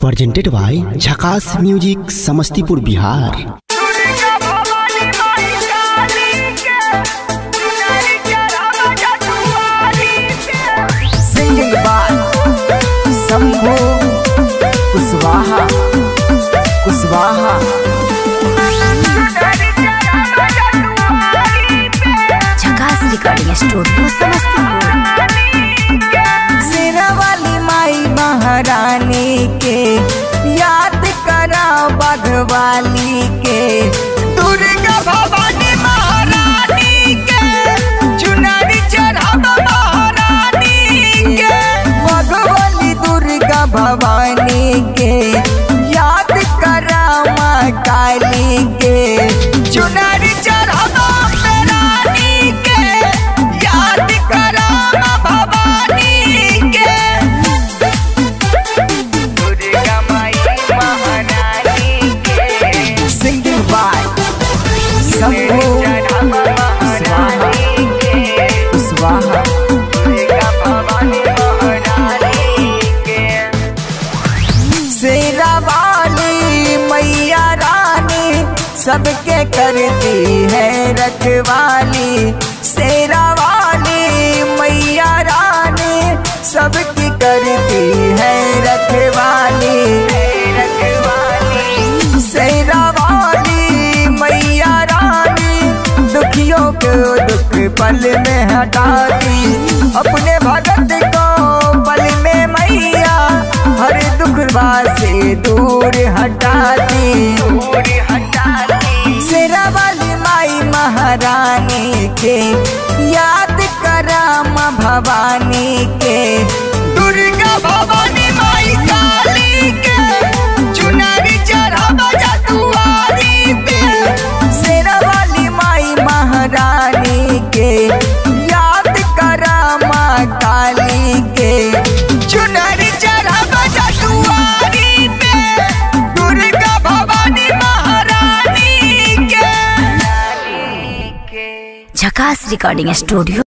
presented by Jhakas Music Samastipur Bihar Durga Bhavani माई काली के चुनरी चढ़ावा जटुआरी के singing by Sambhu Kuswaha Kuswaha चुनरी चढ़ावा जटुआरी पे झकास रिकॉर्डिंग स्टूडियो समस्तीपुर शेरावाली माई महारानी के याद करा बाघवाली के दुर्गा भवानी महारानी के चुनरी चढ़ावा महारानी के बाघवाली दुर्गा भवानी के याद करा माँ काली के चुनरी चढ़ावा रानी के याद करा भवानी के दुर्गा माई महारानी के singing by Sambhu Kuswaha Kuswaha शेरा वाली मैया रानी सबके करती है रखवाली शेरा वाली मैया रानी सबकी करती है रखवाली रखवाली शेरा वाली मैया रानी दुखियों को दुख पल में हटाती अपने भगत को पल में मैया हर दुख से दूर हटाती दूर हटाती शेरा वाली माई महारानी के याद करा माँ भवानी के दुर्गा भवानी माई काली के चुनरी चढ़ावा जटुआरी पे शेरा वाली माई महारानी के याद करा माँ काली के चुनरी चढ़ावा जटुआरी पे दुर्गा भवानी महारानी के झकास रिकॉर्डिंग स्टूडियो